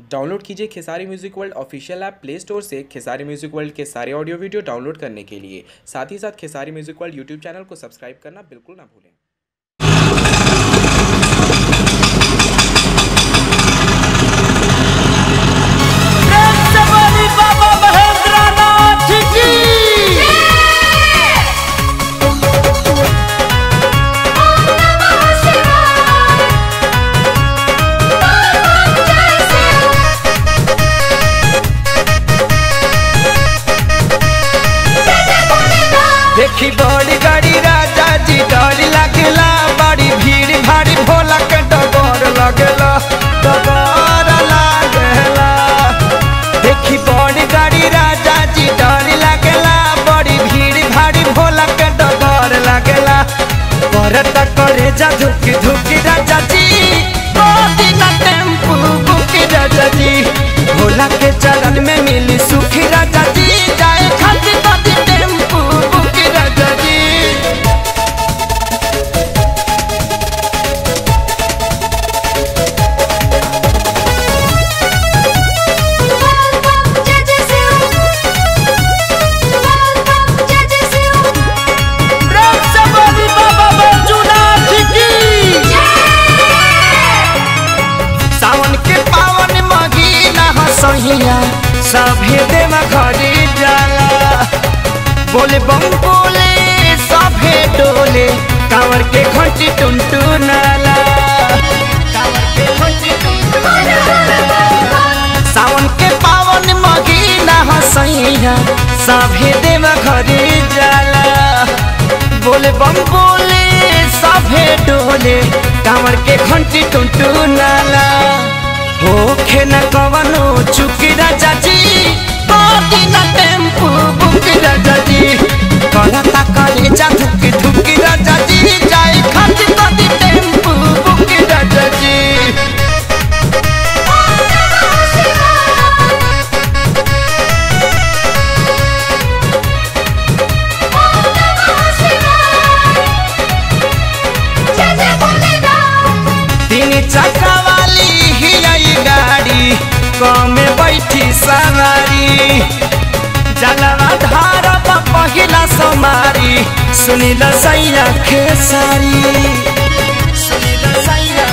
Download कीजिए Khesari music world official app play store से Khesari music world के सारे ऑडियो वीडियो डाउनलोड करने के लिए साथ ही साथ Khesari music world YouTube channel को सब्सक्राइब करना बिल्कुल ना भूलें बली बाबा महेंद्र नाथ की देखी बड़ी गाड़ी राजा जी डर लगेला बड़ी भीड़ भारी भोला के डगर लगेला डगर लागेला देखी बड़ी गाड़ी राजा जी डर लगेला बड़ी भीड़ भारी भोला के डगर लगेला करत करे जा धुकी धुकी राजा जी गोदी ना टेम्पू बुकी राजा जी भोला के चरण में मिली सुखी राजा जी जाए खाती खाती टेम्पू बुकी राजा जी रक्षाबली बाबा बैजूनाथ की सावन के पावन महीना हसहिया सभे देव घरे जाला बोले बम बोले सभे डोले कांवर के घंटी टुनटु नाला कांवर के घंटी टुनटुनाला। सावन के पावन महीना हसैया सभे देव घरे जाला बोले बम बोले सभे डोले कांवर के घंटी टुनटु नाला होखे न कवनो चुकी राजा जी बाटी न टेम्पू बुकी राजा जी करता करे जा धुकी धुकी राजा जी जाए खाती खाती टेम्पू बुकी राजा जी तीन चक्का वाली ही आई गाड़ी कमे बैठी सवारी जलवा धार पहिला समारी सुनिल सैया खेसारी सुनिल सैया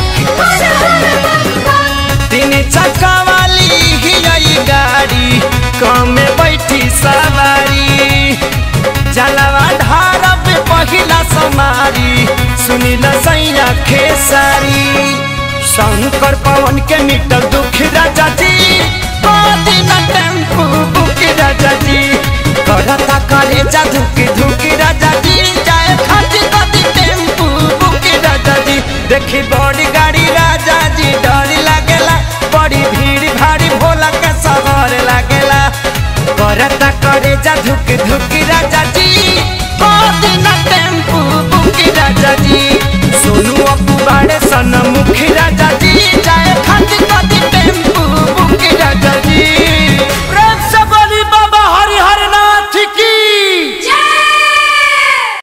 तीन चक्का वाली ही आई गाड़ी कमे बैठी सवारी जलवा धार पहिला समारी सुनिल सैया खेसारी शंकर पवन के मिटल दुख राजा जी बादी न टेम्पू बुकी राजा जी करता करे जा धुकी धुकी राजा जी जाए खाती खाती टेम्पू बुकी राजा जी देखी बड़ी